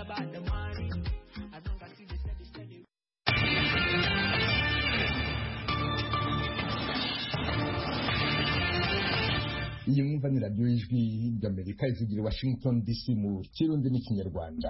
about the money. As long as you the steady, steady. iyi mwumva ni radiyo y'ijwi ry'amerika ivugira i washington dc mu kirundi n'ikinyarwanda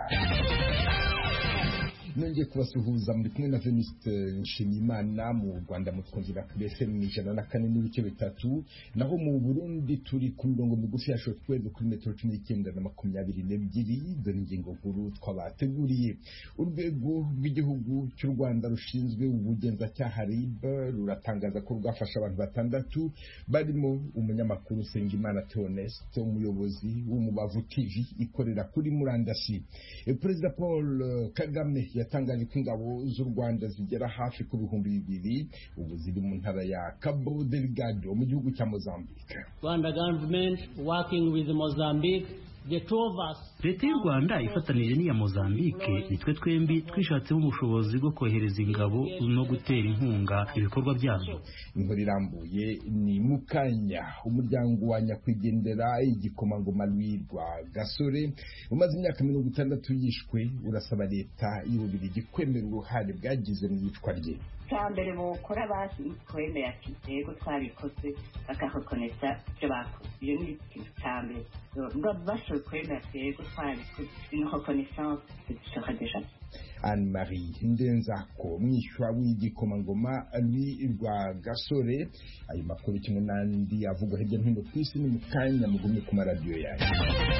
nongeye kubasuhuza muri kumwe na veniste nshimiyimana mu rwanda mutwumvira kuri fm ijana na kane n'ibice bitatu naho mu burundi turi ku mirongo migufi ya shotweve kuri metero cumi n'icyenda na makumyabiri n'ebyiri dore ingingo nkuru twabateguriye urwego rw'igihugu cy'u rwanda rushinzwe ubugenzacyaha rib ruratangaza ko rwafashe abantu batandatu barimo umunyamakuru Sengimana Theoneste umuyobozi w'umubavu TV ikorera kuri murandasi E, Perezida Paul eh, Kagame yatangaje ko ingabo z'u Rwanda zigera hafi ku bihumbi bibiri ubu ziri mu ntara ya Cabo Delgado mu gihugu cya Mozambique Rwanda government working with Mozambique, the two of us. leta y'u rwanda ifatanije n'iya mozambique nitwe twembi twishatsemo ubushobozi bwo kohereza ingabo no gutera inkunga ibikorwa byazo inkuru irambuye ni mukanya umuryango wa nyakwigendera igikomangoma rwirwa gasore umaze imyaka mirongo itandatu yishwe urasaba leta y'ububirigi kwemera uruhare bwagize mu iyicwa rye cya mbere bukora basi twemera ati yego twabikoze bakahakonesa ibyo bakoze iyo ni ikintu cya mbere ngo bashoboye kwemera ati yego twabikoze une reconnaissance sera déjà anne marie ndenzako mwishywa w'igikomangoma rwa gasore ayo makuru kimwe n'andi avugwa hirya no hino ku isi ni mu kanya mugumye ku maradiyo yanyu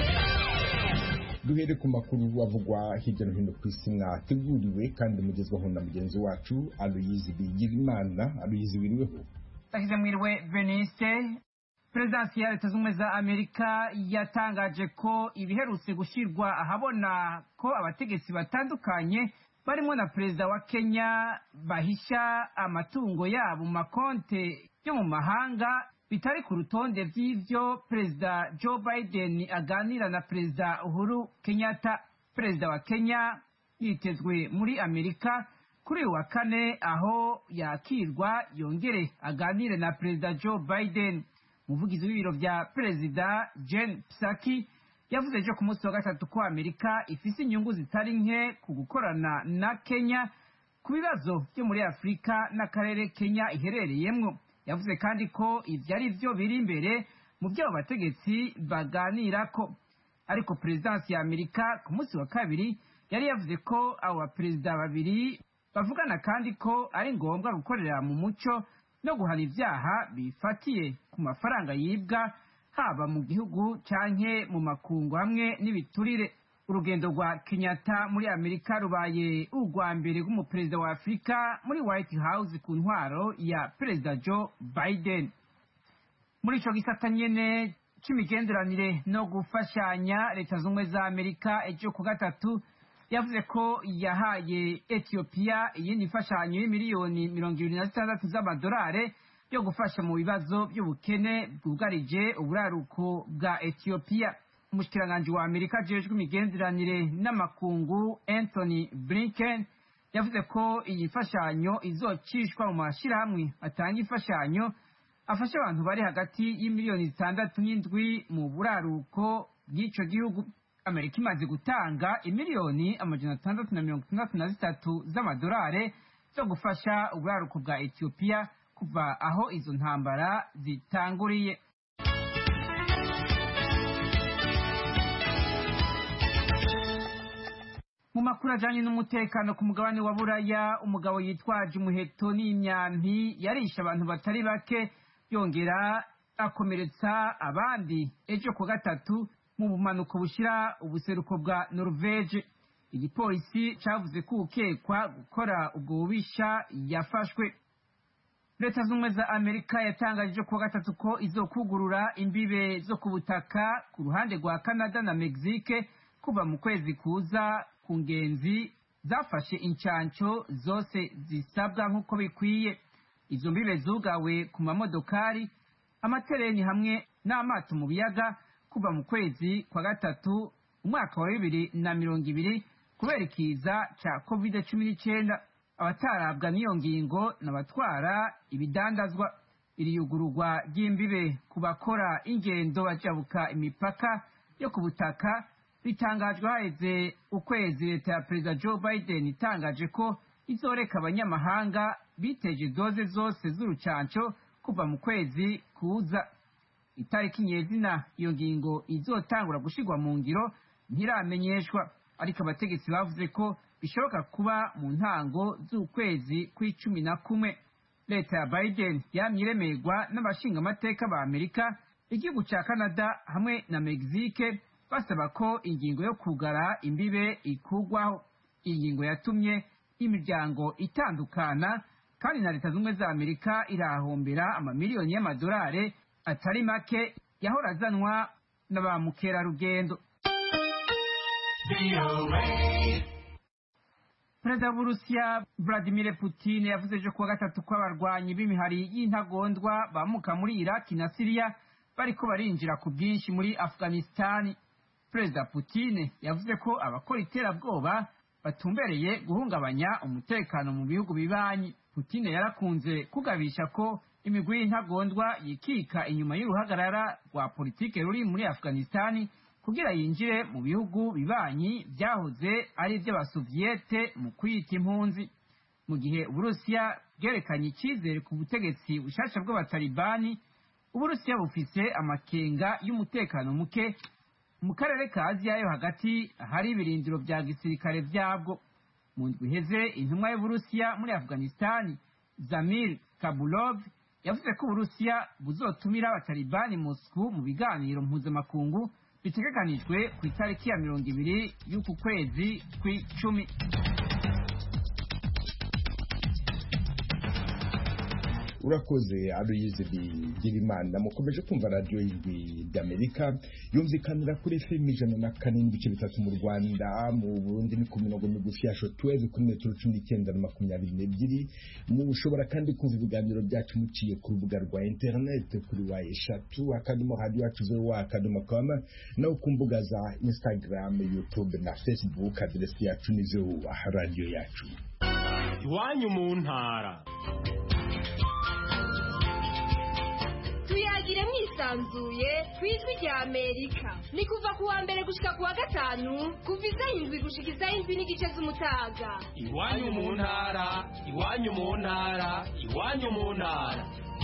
duhere ku makuru avugwa hirya no hino ku isi mwateguriwe kandi mugezwaho na mugenzi wacu aloyizi bigirimana aloyizi wiriweho Takize mwiriwe Venice Perezidansi ya Leta Zunze za Amerika yatangaje ko ibiherutse gushyirwa ahabona ko abategetsi batandukanye barimo na perezida wa Kenya bahisha amatungo yabo mu makonte yo mu mahanga bitari ku rutonde by'ibyo perezida Joe Biden aganira na perezida Uhuru Kenyatta perezida wa Kenya yitezwe muri Amerika kuri uyu wa kane aho yakirwa yongere aganire na perezida Joe Biden umuvugizi w'ibiro bya perezida Jen Psaki yavuze ejo ku munsi wa gatatu ko Amerika ifise inyungu zitari nke ku gukorana na Kenya ku bibazo byo muri Afurika n'akarere Kenya iherereyemwo yavuze kandi ko ivyo ari vyo biri imbere mu byo abo bategetsi baganirako ariko perezidansi ya Amerika ku munsi wa kabiri yari yavuze ko abo baperezida babiri bavugana kandi ko ari ngombwa gukorera mu muco no guhana ibyaha bifatiye ku mafaranga yibwa haba mu gihugu canke mu makungu hamwe n'ibiturire urugendo rwa kenyatta muri amerika rubaye urwa mbere rw'umuperezida wa afurika muri white house ku ntwaro ya perezida joe biden muri ico gisata nyene c'imigenderanire no gufashanya leta z'ubumwe za amerika ejo ku gatatu yavuze ko yahaye etiyopiya iyindi mfashanyo y'imiliyoni mirongo ibiri na zitandatu z'amadolari yo gufasha mu bibazo by'ubukene bwugarije uburaruko bwa etiyopiya umushikiranganji wa amerika ajejwe imigenderanire n'amakungu anthony blinken yavuze ko iyi mfashanyo izocishwa mu mashyirahamwe atanga imfashanyo afasha abantu bari hagati y'imiliyoni zitandatu n'indwi mu buraruko bw'ico gihugu amerika imaze gutanga imiliyoni amajana atandatu na mirongo itandatu na zitatu z'amadolari zo gufasha uburaruko bwa etiyopiya kuva aho izo ntambara zitanguriye mu makuru ajanye n'umutekano ku mugabane wa buraya umugabo yitwaje umuheto n'imyampi yarishe abantu batari bake yongera akomeretsa abandi ejo ku gatatu mu bumanuko bushira ubuseruko bwa Norvege igipolisi cavuze ko ukekwa gukora ubwo bubisha yafashwe leta z'ubumwe za amerika yatangaje ku wa gatatu ko izokugurura imbibe zo ku butaka ku ruhande rwa canada na mexique kuva mu kwezi kuza ku ngenzi zafashe incanco zose zisabwa nk'uko bikwiye izo mbibe zugawe ku mamodokari amatereni hamwe n'amato mu biyaga kuva mu kwezi kwa gatatu umwaka wa bibiri na mirongo ibiri kubera ikiza ca covid cumi n'icyenda abatarabwa n'iyo ngingo n'abatwara ibidandazwa iri yugururwa ry'imbibe ku bakora ingendo bajabuka imipaka yo ku butaka bitangajwe haheze ukwezi leta ya perezida joe biden itangaje ko izoreka abanyamahanga biteje doze zose z'urucanco kuva mu kwezi kuza itariki nyezina iyo ngingo izotangura gushirwa mu ngiro ntiramenyeshwa ariko abategetsi bavuze ko bishoboka kuba mu ntango z'ukwezi kw'icumi na kumwe leta ya biden yamye iremerwa n'abashingamateka ba amerika igihugu ca canada hamwe na mexique basaba ko ingingo yo kugara imbibe ikugwaho iyi ngingo yatumye imiryango itandukana kandi na leta z'ubumwe za amerika irahombera amamiliyoni y'amadolari atari make yahora azanwa na ba mukerarugendo perezida w'uburusiya vladimir putin yavuze ejo kuwa gatatu ko abarwanyi b'imihari y'intagondwa bamuka muri iraki na siriya bariko barinjira ku bwinshi muri afghanistani perezida putin yavuze ko abakora iterabwoba batumbereye guhungabanya umutekano mu bihugu bibanyi putin yarakunze kugabisha ko imigwi y'intagondwa yikika inyuma y'uruhagarara rwa politike ruri muri afghanistani kugira yinjire mu bihugu bibanyi byahoze ari iby'abasoviyete mu kwiyita impunzi mu gihe uburusiya bwerekanye icyizere ku butegetsi bushasha bw'abatalibani uburusiya bufise amakenga y'umutekano muke mu karere ka aziya yo hagati hari ibirindiro bya gisirikare byabwo mu ndwi iheze intumwa y'uburusiya muri afghanistani zamir kabulov yavuze ko uburusiya buzotumira abatalibani moscow mu biganiro mpuzamakungu bitegekanijwe ku itariki ya mirongo ibiri y'uku kwezi kw'icumi urakoze aruyize bigirimana mukomeje kumva radiyo y'ijwi ry'amerika yumvikanira kuri fm ijana na kane n'ibice bitatu mu rwanda mu burundi ni ku mirongo migufi ya shotweve kuri metero cumi n'icyenda na makumyabiri n'ebyiri mushobora kandi kumva ibiganiro byacu muciye ku rubuga rwa interineti kuri wa eshatu akadomo radiyo yacu zeru wa akadomo kama naho ku mbuga za instagram youtube na facebook aderesi yacu ni zeru radiyo yacu iwanyu mu ntara tuyagire mwisanzuye ku ijwi rya amerika ni kuva ku wa mbere gushika ku wa gatanu kuva isaha indwi gushika isaha indwi n'igice z'umutaga iwanyu mu ntara iwanyu mu ntara iwanyu mu ntara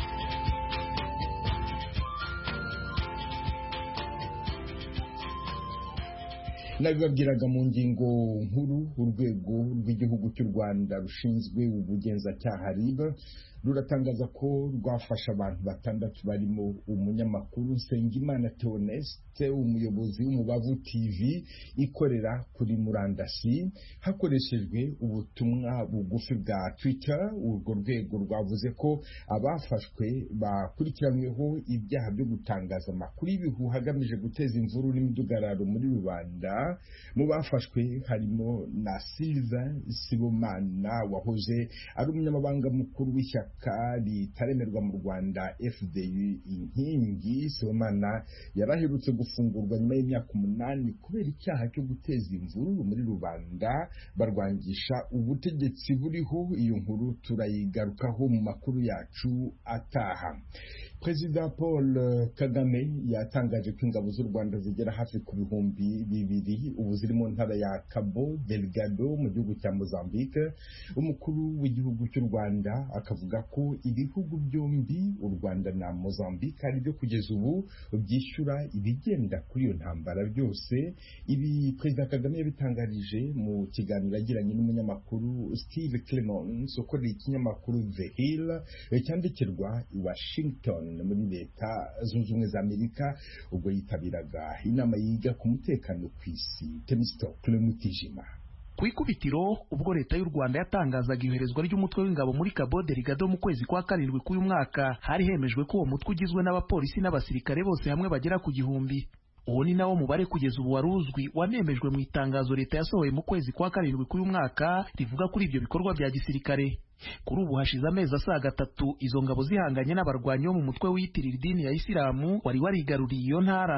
nabibabwiraga mu ngingo nkuru urwego rw'igihugu cy'u rwanda rushinzwe ubugenzacyaha riba ruratangaza ko rwafashe abantu batandatu barimo umunyamakuru nsengimana theoneste umuyobozi w'umubavu tv ikorera kuri murandasi hakoreshejwe ubutumwa bugufi bwa twitter urwo rwego rwavuze ko abafashwe bakurikiranyweho ibyaha byo gutangaza amakuru y'ibihuha agamije guteza imvuru n'imidugararo muri rubanda mu bafashwe harimo na silva sibomana wahoze ari umunyamabanga mukuru w'ishyaka ritaremerwa mu rwanda fdu inkingi sibomana yaraherutse gufungurwa nyuma y'imyaka umunani kubera icyaha cyo guteza imvururu muri rubanda barwangisha ubutegetsi buriho iyo nkuru turayigarukaho mu makuru yacu ataha perezida paul kagame yatangaje ko ingabo z'u rwanda zigera hafi ku bihumbi bibiri ubu ziri mu ntara ya cabo delgado mu gihugu cya mozambique umukuru w'igihugu cy'u rwanda akavuga ko ibihugu byombi u rwanda na mozambique ari byo kugeza ubu byishyura ibigenda kuri iyo ntambara byose ibi perezida kagame yabitangarije mu kiganiro yagiranye n'umunyamakuru steve clemons ukorera ikinyamakuru the hill cyandikirwa i washington muri leta zunze ubumwe za amerika ubwo yitabiraga inama yiga ku mutekano ku isi temistokle mutijima ku ikubitiro ubwo leta y'u rwanda yatangazaga iyoherezwa ry'umutwe w'ingabo muri cabo delgado mu kwezi kwa karindwi k'uyu mwaka hari hemejwe ko uwo mutwe ugizwe n'abapolisi n'abasirikare bose hamwe bagera ku gihumbi uwo ni nawo mubare kugeza ubu wari uzwi wanemejwe mu itangazo leta yasohoye mu kwezi kwa karindwi k'uyu mwaka rivuga kuri ibyo bikorwa bya gisirikare kuri ubu hashize amezi asaga atatu izo ngabo zihanganye n'abarwanyi bo mu mutwe wiyitirira idini ya isilamu wari warigaruriye iyo ntara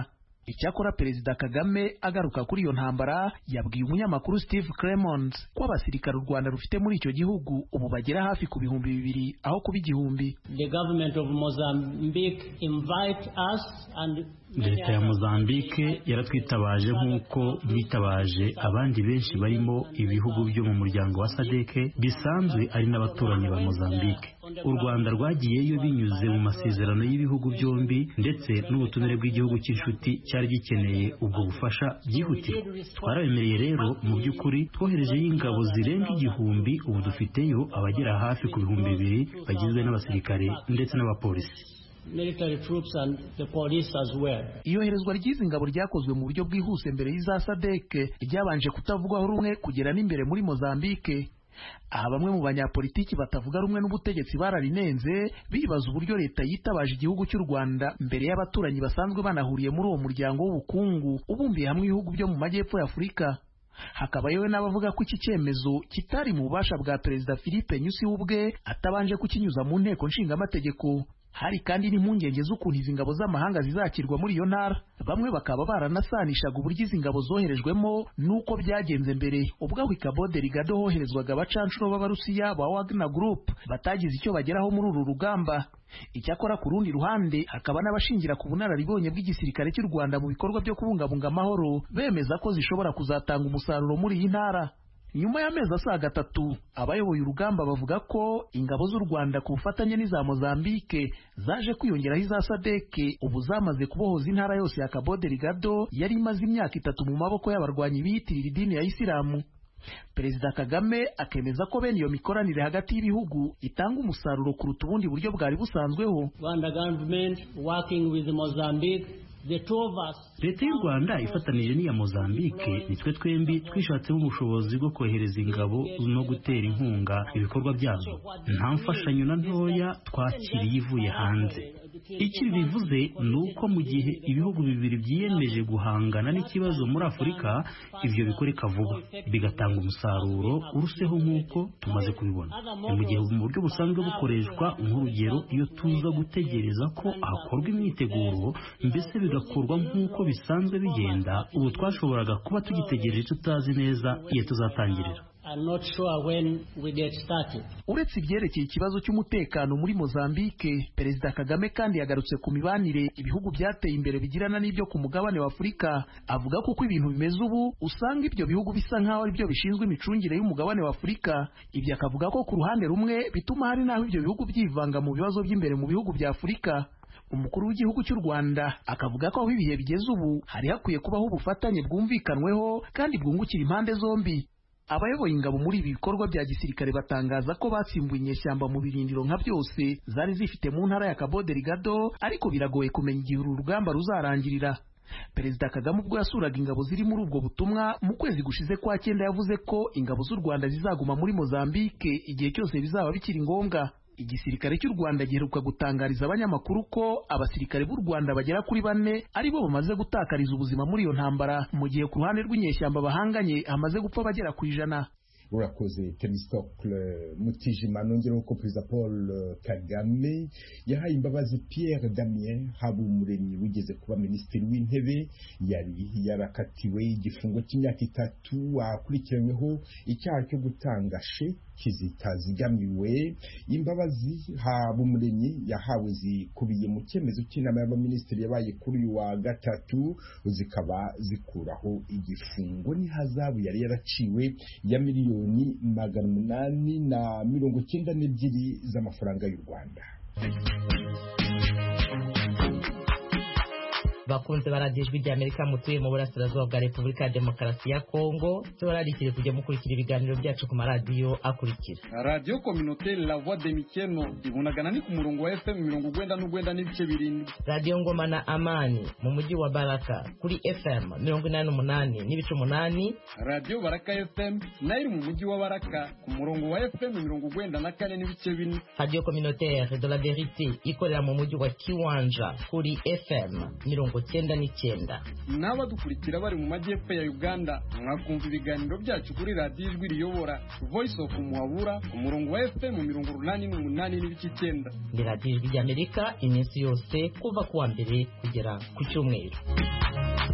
icyakora perezida kagame agaruka kuri iyo ntambara yabwiye umunyamakuru steve clemons ko abasirikare u rwanda rufite muri icyo gihugu ubu bagera hafi ku bihumbi bibiri aho kuba igihumbi The government of Mozambique invite us and leta ya mozambique yaratwitabaje nk'uko bitabaje abandi benshi barimo ibihugu byo mu muryango wa sadeke bisanzwe ari n'abaturanyi ba mozambique u rwanda rwagiyeyo binyuze mu masezerano y'ibihugu byombi ndetse n'ubutumire bw'igihugu cy'inshuti cyari gikeneye ubwo bufasha byihutirwa twarabemereye rero mu by'ukuri twoherejeyo ingabo zirenga igihumbi ubu dufiteyo abagera hafi ku bihumbi bibiri bagizwe n'abasirikare ndetse n'abapolisi military troops and the police as well. iyoherezwa ry'izi ngabo ryakozwe mu buryo bwihuse mbere y'iza sadeke ryabanje kutavugwaho rumwe kugera n'imbere muri mozambique aha bamwe mu banyapolitiki batavuga rumwe n'ubutegetsi bararinenze bibaza uburyo leta yitabaje igihugu cy'u rwanda mbere y'abaturanyi basanzwe banahuriye muri uwo muryango w'ubukungu ubumbiye hamwe ibihugu byo mu majyepfo ya afurika hakaba yewe n'abavuga ko iki cyemezo kitari mu bubasha bwa perezida philippe nyusi ubwe atabanje kukinyuza mu nteko nshingamategeko hari kandi n'impungenge z'ukuntu izi ngabo z'amahanga zizakirwa muri iyo ntara bamwe bakaba baranasanishaga uburyo izi ngabo zoherejwemo n'uko byagenze mbere ubwo aho i Cabo Delgado hoherezwaga abacanshuro b'abarusiya ba Wagner Group batagize icyo bageraho muri uru rugamba icyakora ku rundi ruhande hakaba n'abashingira ku bunararibonye bw'igisirikare cy'u Rwanda mu bikorwa byo kubungabunga amahoro bemeza ko zishobora kuzatanga umusaruro muri iyi ntara nyuma y'amezi asaga atatu abayoboye urugamba bavuga ko ingabo z'u rwanda ku bufatanye n'iza mozambique zaje kwiyongeraho iza sadeke ubu zamaze kubohoza intara yose ya cabo delgado yari imaze imyaka itatu mu maboko y'abarwanyi biyitirira idini ya isilamu perezida kagame akemeza ko bene iyo mikoranire hagati y'ibihugu itanga umusaruro kuruta ubundi buryo bwari busanzweho Rwanda government working with Mozambique the two of us leta y'u rwanda ifatanije n'iya mozambique nitwe twembi twishatsemo ubushobozi bwo kohereza ingabo no gutera inkunga ibikorwa byazo nta mfashanyo na ntoya twakiriye ivuye hanze icyo ibi bivuze ni uko mu gihe ibihugu bibiri byiyemeje guhangana n'ikibazo muri afurika ibyo bikoreka vuba bigatanga umusaruro uruseho nk'uko tumaze kubibona ni mu gihe mu buryo busanzwe bukoreshwa nk'urugero iyo tuza gutegereza ko hakorwa imyiteguro mbese bigakorwa nk'uko bisanzwe bigenda ubu twashoboraga kuba tugitegereje tutazi neza iyo tuzatangirira I'm not sure when we get started. uretse ibyerekeye ikibazo cy'umutekano muri mozambique perezida kagame kandi yagarutse ku mibanire ibihugu byateye imbere bigirana n'ibyo ku mugabane wa afurika avuga ko uko ibintu bimeze ubu usanga ibyo bihugu bisa nk'aho ari byo bishinzwe imicungire y'umugabane wa afurika ibyo akavuga ko ku ruhande rumwe bituma hari n'aho ibyo bihugu byivanga mu bibazo by'imbere mu bihugu bya afurika umukuru w'igihugu cy'u rwanda akavuga ko aho ibihe bigeze ubu hari hakwiye kubaho ubufatanye bwumvikanweho kandi bwungukira impande zombi abayoboye ingabo muri ibi bikorwa bya gisirikare batangaza ko batsimbuye inyeshyamba mu birindiro nka byose zari zifite mu ntara ya Cabo Delgado ariko biragoye kumenya igihe uru rugamba ruzarangirira perezida kagame ubwo yasuraga ingabo ziri muri ubwo butumwa mu kwezi gushize kwa cyenda yavuze ko ingabo z'u rwanda zizaguma muri mozambique igihe cyose bizaba bikiri ngombwa igisirikare cy'u rwanda giheruka gutangariza abanyamakuru ko abasirikare b'u rwanda bagera kuri bane ari bo bamaze gutakariza ubuzima muri iyo ntambara mu gihe ku ruhande rw'inyeshyamba bahanganye hamaze gupfa bagera ku ijana urakoze temistokle mutijima nongeraho ko perezida paul kagame yahaye imbabazi pierre damien habumuremyi wigeze kuba minisitiri w'intebe yari yarakatiwe igifungo cy'imyaka itatu akurikiranyweho icyaha cyo gutanga sheki zitazigamiwe imbabazi habumuremyi yahawe zikubiye mu cyemezo cy'inama y'abaminisitiri yabaye kuri uyu wa gatatu zikaba zikuraho igifungo n'ihazabu yari yaraciwe ya miliyoni magana umunani na mirongo cyenda n'ebyiri z'amafaranga y'u rwanda bakunze baradiyo ijwi ry'amerika mutuye mu burasirazuba bwa repubulika ya demokarasi ya kongo tubararikire kujya mukurikira ibiganiro byacu ku maradiyo akurikira radiyo kominote la voix de mikeno ibunagana ni ku murongo wa fm mirongo ugwenda n'ugwenda n'ibice birindwi radiyo ngoma na amani mu mujyi wa baraka kuri fm mirongo inani n'umunani n'ibice umunani radiyo baraka fm nayo iri mu mujyi wa baraka ku murongo wa fm mirongo ugwenda na kane n'ibice bine radiyo communautaire de la verite ikorera mu mujyi wa kiwanja kuri fm mirongo cyenda n'icyenda n'abadukurikira bari mu majyepfo ya uganda mwakumva ibiganiro byacu kuri radiyo ijwi riyobora voice of muhabura ku murongo wa fm mirongo urunani n'umunani n'ibice icyenda ni radiyo ijwi ry'amerika iminsi yose kuva ku wa mbere kugera ku cyumweru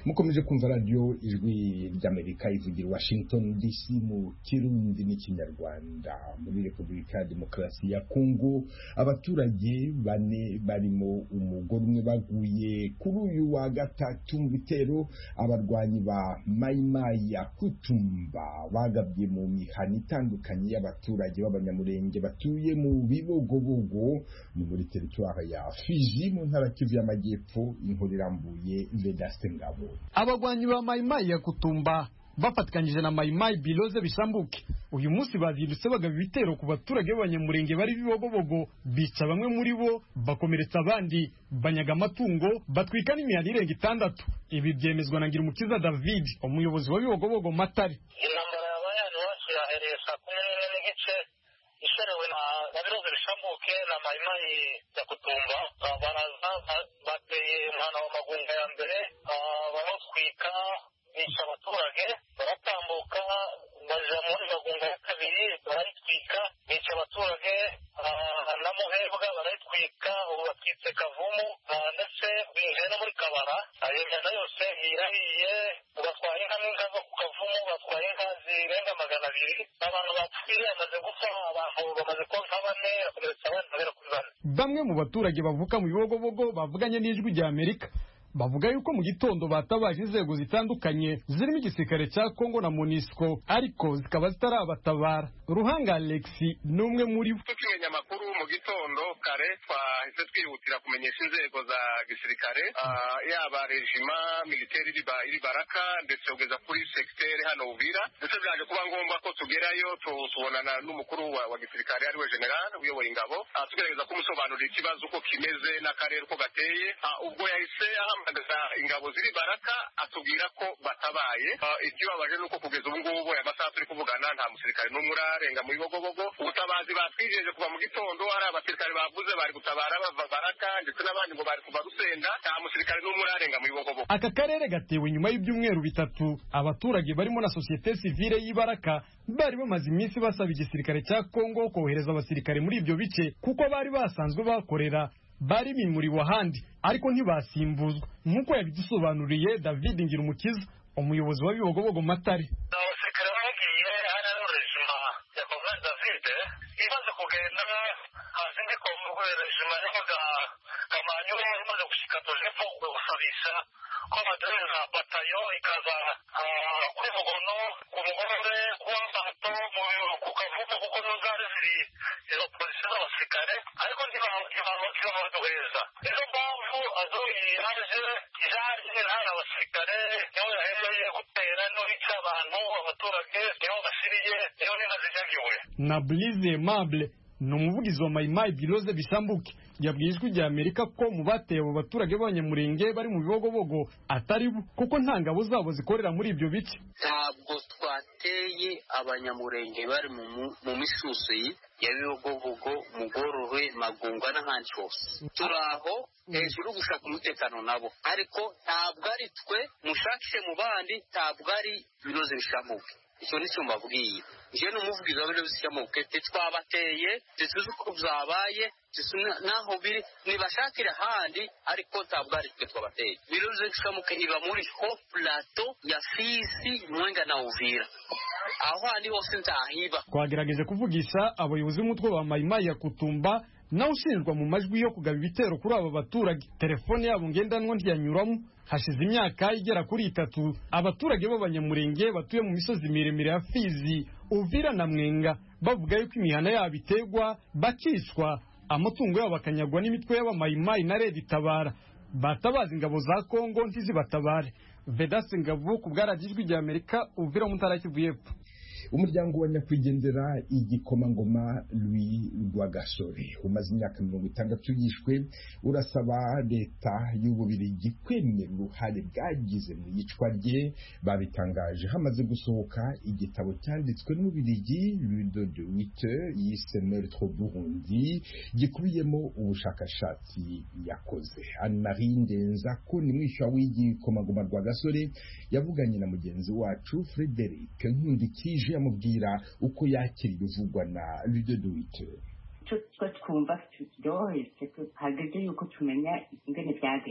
mukomeje kumva radiyo ijwi ry'amerika ivugira washington dc mu kirundi n'ikinyarwanda muri repubulika ya demokarasi ya kongo abaturage bane barimo umugore umwe baguye kuri uyu wa gatatu mu bitero abarwanyi ba mayimayi ya kutumba bagabye mu mihana itandukanye y'abaturage b'abanyamurenge batuye mu bibogobogo ni muri teritwari ya fiji mu ntara kivu y'amajyepfo inkuru irambuye vedaste ngabo abagwanyi ba mayimayi ya kutumba bafatikanyije na mayimayi biloze bisambuke uyu munsi bazindutse bagaba ibitero ku baturage b'abanyamurenge bari bibogobogo bica bamwe muri bo bakomeretsa abandi banyaga amatungo batwika n'imihanda irenga itandatu ibi byemezwa na ngirumukiza david umuyobozi wa bibogobogo matare intambara yabaye hano iwacu yahereye saa kumi n'imwe n'igice isherewe na na biroze bishambuke na mayimayi ya kutumba Ah, baraza ba- bateye umwana wa magunga ya mbere ah, barawutwika bica abaturage baratambuka baja muri magunga ya kabiri barayitwika bica abaturage ah, na muhebwa barayitwika ubu batwitse kavumu ah, ndetse binjiye no muri kabara Ah, iyo mihanda yose irahiye batwaye inka n'inka zo ku kavumu batwaye inka zirenga magana abiri abantu bapfuye bamaze gupfa abantu bamaze konka bane bakomeretsa abandi bagera kuri bane bamwe mu baturage bavuka mu bibogobogo bavuganye n'ijwi rya amerika bavuga yuko mu gitondo batabaje inzego zitandukanye zirimo igisirikare cya kongo na monisco ariko zikaba zitarabatabara ruhanga alexi ni umwe muri bo tukimenya amakuru mu gitondo kare twahise twihutira kumenyesha inzego za gisirikare ah, yaba rejima militeri iri ba- iri baraka ndetse kugeza kuri segiteri hano uvira ndetse byaje kuba ngombwa ko tugerayo tu- tubonana n'umukuru wa, wa gisirikare ariwe general uyoboye ingabo ah, tugerageza kumusobanurira ikibazo uko kimeze n'akarere uko gateye Ah, ubwo yahise ahamagaza ingabo ziri baraka atubwira ko batabaye Ah, ikibabaje ni uko kugeza ubu ngubu aya masaha turi kuvugana nta musirikare n'umwe urarenga mu bibogobogo ubutabazi batwijeje kuva mu gitondo hari abasirikare bavuze bari gutabara bava baraka ndetse n'abandi ngo bari kuva rusenda nta musirikare n'umwe urarenga mu bibogobogo aka karere gatewe nyuma y'ibyumweru bitatu abaturage barimo na sosiyete sivile y'ibaraka bari bamaze iminsi basaba igisirikare cya kongo kohereza abasirikare muri ibyo bice kuko bari basanzwe bakorera bari bimuriwe ahandi ariko ntibasimbuzwa nk'uko yabidusobanuriye david ngirumukiza umuyobozi wa bibogobogo matare abasirikare bagiye hari ari rejima ya koloneli david imaze kugenda hasi ndi kongo rejima yabaga kamanyu imaze gushika tujepfo gusabisha ko baduhereza batayo ikaza ah, kuri mugono ku mugorore kuwa mato mu- ku kavumu kuko nizo zari ziri izo polisi z'abasirikare ariko ntiba- ntiba- ntibabaduhereza nizo mpamvu azoyi yaje yaje ntari abasirikare niho yahereye gutera no bica abantu abaturage niho basiriye niho n'inka zinyagiwe na Blaise Aimable ni umuvugizi wa mayimayi biroze bisambuke yabwiye ijwi rya amerika ko mu bateye abo baturage b'abanyamurenge bari mu bibogobogo atari bo kuko nta ngabo zabo zikorera muri ibyo bice ntabwo twateye abanyamurenge bari mu mu- mu misusi ya bibogobogo mugororwe magungwa n'ahandi hose turi aho hejuru gushaka umutekano nabo ariko ntabwo ari twe mushakishe mu bandi ntabwo ari biroze bishamuke icyo ni cyo mbabwiye njye ni umuvugizi wa biroze bishamuke titwabateye tituzi uko byabaye tuzi na- n'aho biri nibashakire ahandi ariko ntabwo ari twe twabateye biroze bishamuke iba muri ho plateau ya fisi mwenga na uvira aho handi hose ntahiba twagerageje kuvugisha abayobozi b'umutwe wa mayimayi ya kutumba nawe ushinjwa mu majwi yo kugaba ibitero kuri aba baturage telefone yabo ngendanwa ntiyanyuramo hashize imyaka igera kuri itatu abaturage b'abanyamurenge batuye mu misozi miremire ya fizi uvira na mwenga bavuga yuko imihana yabo iterwa bakicwa amatungo yabo akanyagwa n'imitwe y'abamayimayi na redi itabara batabaza ingabo za kongo ntizibatabare vedasi ngabo ku bwaragijwi rya amerika uvira mu ntara ya kivu y'epfo umuryango wa nyakwigendera igikomangoma Louis Rwagasore umaze imyaka mirongo itandatu yishwe urasaba leta y'ububirigi kwemera uruhare bwagize mu iyicwa rye babitangaje hamaze gusohoka igitabo cyanditswe n'ububirigi Ludo de Witte yise Meurtre au Burundi gikubiyemo ubushakashatsi yakoze Anne-Marie Ndenzako ni mwishywa w'igikomangoma Rwagasore yavuganye na mugenzi wacu Frederic Nkundikije amubwira uko yakira ibivugwa na Ludo de Witte icyo twe twumva kiryoheye hageze yuko tumenya ingene byagenze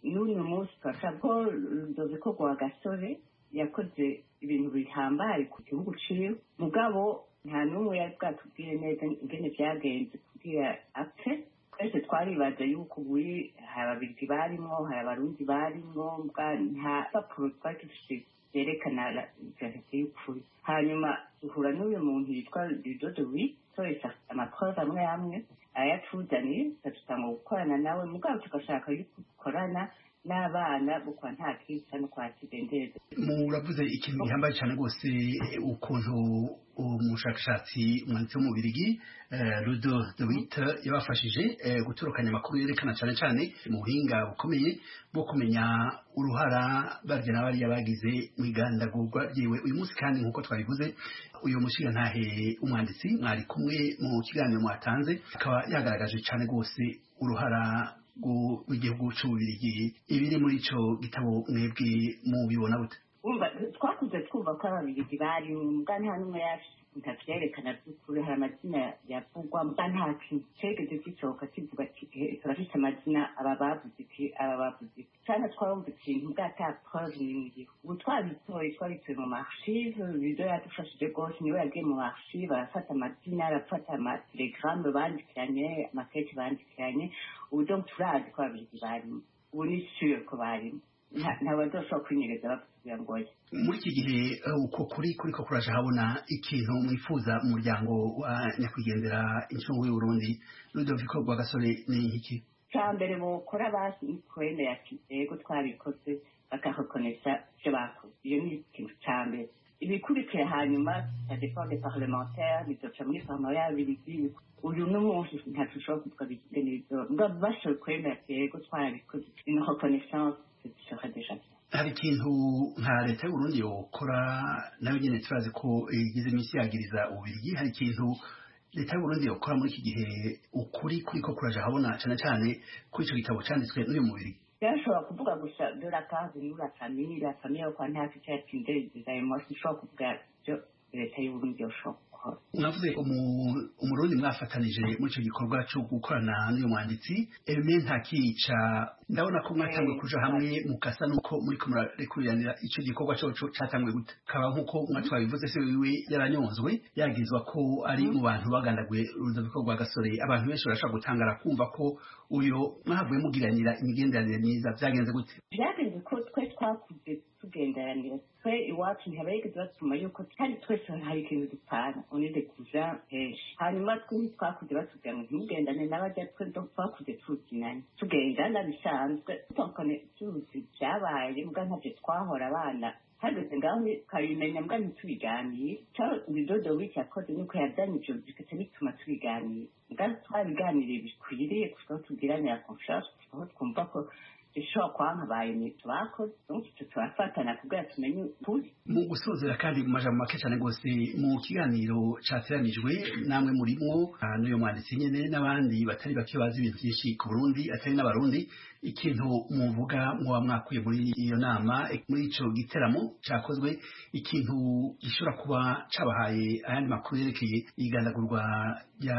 n'uyu munsi turashaka ko rudoviko rwa gasore yakoze ibintu bihambaye ku gihugu ciwe mugabo nta n'umwe yari bwatubwire neza ingene vyagenze kugira apfe twese twaribaza yuko ubuyi hari ababirigi barimwo hari abarundi barimwo mbwa nta papuro twari dufise vyerekana verite y'ukuri hanyuma duhura n'uyu muntu yitwa ridodowi twese amaprove amwe amwe ayatuzaniye tukatutanga gukorana nawe mugabo tugashaka yuko dukorana n'abana bukwa nta kica no kwakidendeza muravuze ikintu gihambaye cyane rwose ukuntu umushakashatsi umwanditsi w'umubirigi rudo dowita yabafashije gutorokanya amakuru yerekana cyane cyane mu buhinga bukomeye bwo kumenya uruhara barya na bariya bagize mu igandagurwa ryiwe uyu munsi kandi nk'uko twabivuze uyu mushigantahe umwanditsi mwari kumwe mu kiganiro mwatanze akaba yagaragaje cyane rwose uruhara rw'igihugu cy'ububirigi ibiri muri ico gitabo mwebwe mubibona gute twakuze twumva ko ababirigi bari mbwa nta n'umwe ntavyerekana vy'ukuri hari amazina yavugwa mbwa nta kintu cegeze gisohoka kivuga ati turafise amazina aba bavuze iki aba bavuze iki canke twarumva ikintu mbwa ata preuve n'imwe ubu twabitoye twabitoye mu marchive bido yadufashije rwose niwe yagiye mu marchive arafata amazina arafata amatelegramme bandikiranye amakete bandikiranye ubu donc turazi ko ababirigi barimo ubu ni sure ko barimo ntabazoshobora kwinyereza bavuga ngo muri iki gihe uko kuri kuri ko kuraje habona ikintu mwifuza umuryango wa nyakwigendera incungu y'uburundi rudoviko rwa gasore ni iki cya mbere bukora basi kwemera ati yego twabikoze bakarekonesa ibyo bakoze iyo ni ikintu cya mbere ibikurikira hanyuma ya defense parlementaire bizoca muri farma y'abirigi uyu n'umunsi ntacu ushobora kuvuga bigende n'ibyo bashoboye kwemera ati yego twarabikoze une reconnaissance serait déjà bien hari ikintu nka leta y'uburundi yokora nayo nyene turazi ko igize iminsi yagiriza ububirigi hari ikintu leta y'uburundi yokora muri iki gihe ukuri kuri ko kuraje habona cyane cyane kuri ico gitabo canditswe n'uyu mubiri byashobora kuvuga gusa de la case nous la famille la famille yo kwa nta kica yatsindereza moi sinshobora kuvuga byo leta y'uburundi yoshobora gukora mwavuze umurundi mwafatanije muri icyo gikorwa cyo gukorana n'uyu mwanditsi eme ntakica ndabona ko mwatanguye kuja hamwe mukasa nuko muriko murarekuriranira ico gikorwa coco catanguye gute kaba nk'uko mwatwabivuze se wiwe yaranyonzwe yagizwa ko ari mu bantu bagandaguye urudaviko rwa gasore abantu benshi barashobora gutangara kumva ko uyo mwahavuye mugiranira imigenderanire myiza vyagenze gute vyagenze ko twe twakuze tugenderanira twe iwacu ntihabayigeze batuma yuko kandi twese hari ikintu dupfana unide kuja henshi hanyuma twe ntitwakuze batubwira ngo ntimugendane n'abajya twe twakuze tuzinanye tugendana bisanzwe tukone tuzi vyabaye mbwa ntavyo twahora abana hageze ngaho ukabimenya mbwa ntitubiganiye cyo bidodo wiki yakoze nuko yazanye ivyo bigaca bituma tubiganira mbwa twabiganiriye bikwiriye kuko tugiranira confiance aho twumva ko ishobora kwankabaye ibintu bakoze icyo turafatana kugira tumenye ukuri mu gusozera kandi mu majambo make cyane rwose mu kiganiro cyateranijwe namwe murimwo n'uyu mwanditsi nyene n'abandi batari bake bazi ibintu byinshi ku burundi atari n'abarundi ikintu muvuga muba mwakuye muri iyo nama muri ico giteramo cakozwe ikintu gishobora kuba cabahaye ayandi makuru yerekeye igandagurwa rya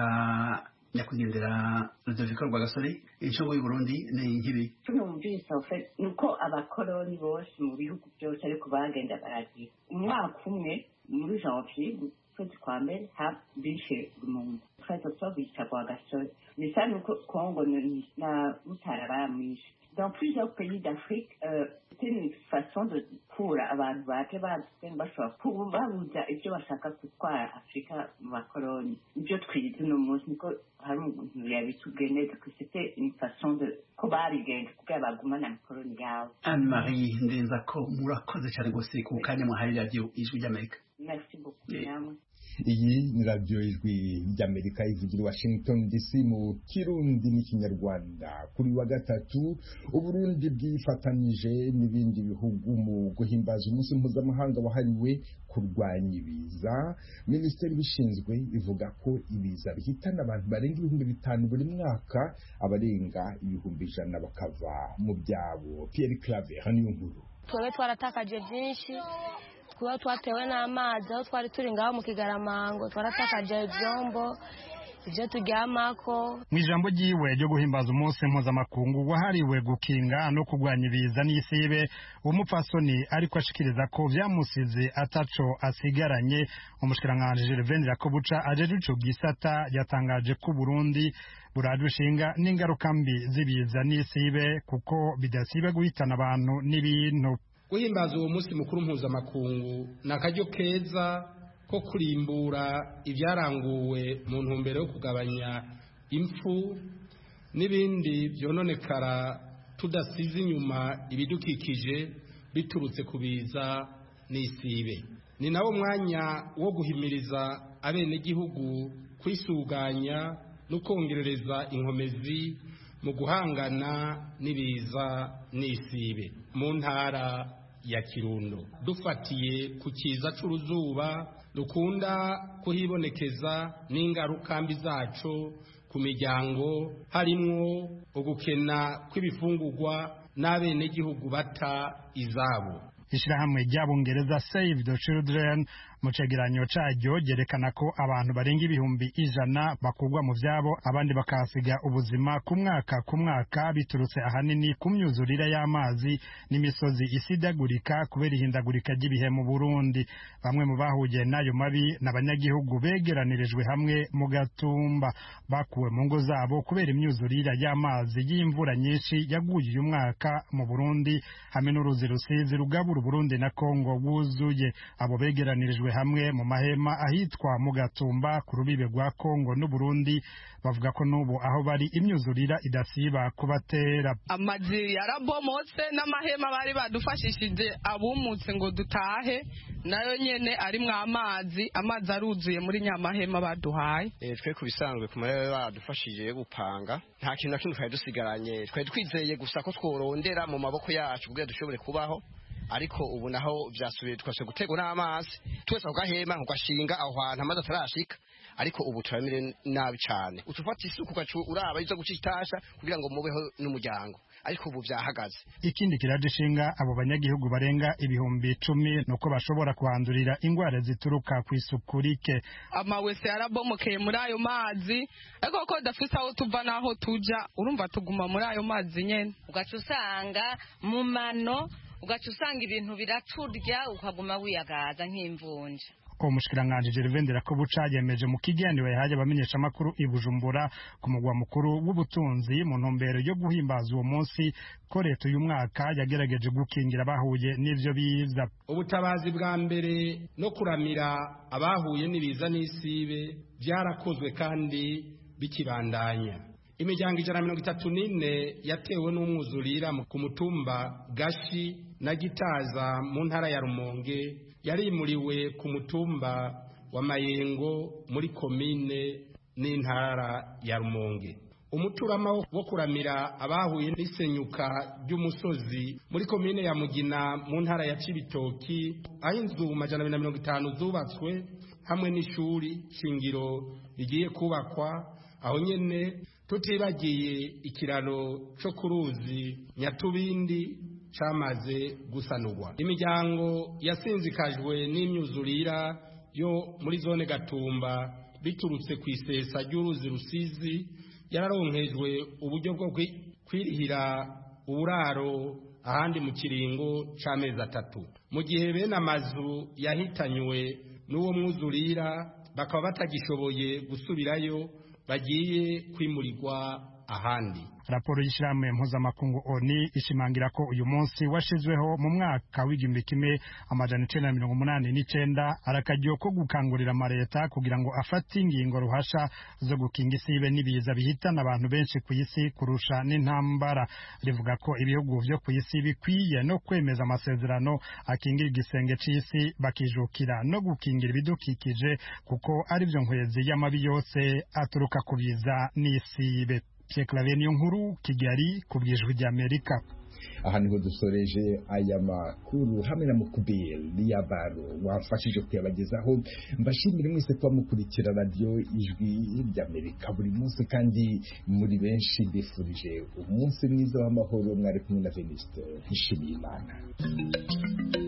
nyakwigendera rudoviko rwa gasore incungu y'uburundi ni nkibi tunumvise ofe nuko abakoroni bose mu bihugu byose ariko bagenda baragira umwaka umwe muri janvier kwezi kwa mbere bishe umuntu twese twabica rwa gasore bisa nuko kongo na mutara baramwishe dans plusieurs pays d'Afrique, euh, c'est une façon de kura abantu baje bazi bashobora kubabuza ibyo bashaka gutwara afurika mu bakoroni ibyo twize uno munsi niko hari umuntu yabitubwiye neza ko c'était une façon de ko babigenza kugira bagumane amakoroni yabo anne marie ndenza ko murakoze cyane rwose ku kanya muhaye radiyo ijwi ry'amerika merci beaucoup namwe iyi ni radiyo ijwi ry'amerika ivugira i washington dc mu kirundi n'ikinyarwanda kuri wa gatatu uburundi bwifatanije n'ibindi bihugu mu guhimbaza umunsi mpuzamahanga wahariwe kurwanya ibiza minisiteri ibishinzwe ivuga ko ibiza bihitana abantu barenga ibihumbi bitanu buri mwaka abarenga ibihumbi ijana bakava mu byabo pierre clave hano iyo nkuru twebwe twaratakaje byinshi twaba twatewe n'amazi aho twari turi ngaho mu kigaramango twaratakaje ibyombo ibyo turyamako mu ijambo ryiwe ryo guhimbaza umunsi mpuzamakungu wahariwe gukinga no kurwanya ibiza n'isibe umupfasoni ariko ashikiriza ko vyamusize ataco asigaranye umushikiranganji Gervain Rakobuca ajeje ico gisata yatangaje ko Burundi burarushinga n'ingaruka mbi z'ibiza n'isibe kuko bidasiba guhitana abantu n'ibintu guhimbaza uwo munsi mukuru mpuzamakungu ni akaryo keza ko kurimbura ibyaranguwe mu ntumbero yo kugabanya impfu n'ibindi byononekara tudasize inyuma ibidukikije biturutse ku biza n'isibe ni nawo mwanya wo guhimiriza abenegihugu kwisuganya no kongerereza inkomezi mu guhangana n'ibiza n'isibe mu ntara ya kirundo dufatiye ku kiza c'uruzuba dukunda kuhibonekeza n'ingaruka mbi zaco ku miryango harimwo ugukena kw'ibifungurwa n'abenegihugu bata izabo ishirahamwe ry'abongereza save the children mu cegeranyo caryo ryerekana ko abantu barenga ibihumbi ijana bakurwa mu vyabo abandi bakahasiga ubuzima ku mwaka ku mwaka biturutse ahanini ku myuzurire y'amazi n'imisozi isidagurika kubera ihindagurika ry'ibihe mu burundi bamwe mu bahuye n'ayo mabi n'abanyagihugu begeranirijwe hamwe mu gatumba bakuwe mu ngo zabo kubera imyuzurire y'amazi y'imvura nyinshi yaguye uyu mwaka mu burundi hamwe n'uruzi rusizi rugabura uburundi na kongo wuzuye abo begeranirijwe hamwe mu mahema ahitwa mu gatumba ku rubibe rwa kongo n'uburundi bavuga ko n'ubu aho bari imyuzurira idasiba kubatera amazi yarabomotse n'amahema bari badufashishije abumutse ngo dutahe nayo nyene arimwo amazi amazi aruzuye muri nyamahema baduhaye twe ku bisanzwe ku mahema badufashije yo gupanga nta kintu na kimwe twari dusigaranye twari twizeye gusa ko tworondera mu maboko yacu kugira dushobore kubaho ariko ubu naho byasubiye twase gutegwa n'amazi twese ako gahema ugashinga aho hantu amazi atarashika ariko ubu turamire nabi cyane utufata isuku ugacu uraba izo guca itasha kugira ngo mubeho n'umuryango ariko ubu byahagaze ikindi kiraje ishinga abo banyagihugu barenga ibihumbi icumi nuko bashobora kuhandurira ingwara zituruka ku isuku rike amawese yarabomokeye muri ayo mazi ariko ko dafise aho tuva n'aho tuja urumva tuguma muri ayo mazi nyene ugaca usanga mu mano ugaca usanga ibintu biraturya ukaguma wiyagaza nk'imvunja uwo mushikiranganji Gervain Rakobuca yemeje mu kiganiro yahaye abamenyesha amakuru i Bujumbura ku mugwa mukuru w'ubutunzi mu ntumbero yo guhimbaza uwo munsi ko leta uyu mwaka yagerageje gukingira abahuye n'ivyo biza ubutabazi bwa mbere no kuramira abahuye n'ibiza n'isibe byarakozwe kandi bikibandanya imiryango ijana na mirongo itatu n'ine yatewe n'umwuzurira ku mutumba gashi na gitaza mu ntara ya rumonge yarimuriwe ku mutumba wa mayengo muri komine n'intara ya rumonge umuturama wo kuramira abahuye n'isenyuka ry'umusozi muri komine ya mugina mu ntara ya cibitoki aho inzu majana abiri na mirongo itanu zubatswe hamwe n'ishuri shingiro rigiye kubakwa aho nyene tutibagiye ikiraro cyo ku ruzi nyatubindi cyamaze gusanurwa imiryango yasinzikajwe n'imyuzurira yo muri zone gatumba biturutse ku isesa ry'uruzi rusizi yararonkejwe uburyo bwo kwirihira uburaro ahandi mu kiringo cy'amezi atatu mu gihe bene amazu yahitanywe n'uwo mwuzurira bakaba batagishoboye gusubirayo bagiye kwimurirwa ahandi raporo y'ishyirahamwe mpuzamakungu oni ishimangira ko uyu munsi washizweho mu mwaka w'igihumbi kimwe amajana icenda na mirongo umunani n'icenda arakaryo ko gukangurira amaleta kugira ngo afate ingingo ruhasha zo gukinga isibe n'ibiza bihitana abantu benshi ku isi kurusha n'intambara rivuga ko ibihugu vyo ku isi bikwiye no kwemeza amasezerano akingira igisenge c'isi bakijukira no gukingira ibidukikije kuko ari vyo nkwezi y'amabi yose aturuka ku biza n'isibe Pierre Claver niyo nkuru Kigali ku bwijwi ry'Amerika aha niho dusoreje aya makuru hamwe na mukubiri y'abaro wafashije kuyabagezaho mbashimire mwese kuba mukurikira radiyo ijwi ry'amerika buri munsi kandi muri benshi bifurije umunsi mwiza w'amahoro mwari kumwe na venisite nshimiyimana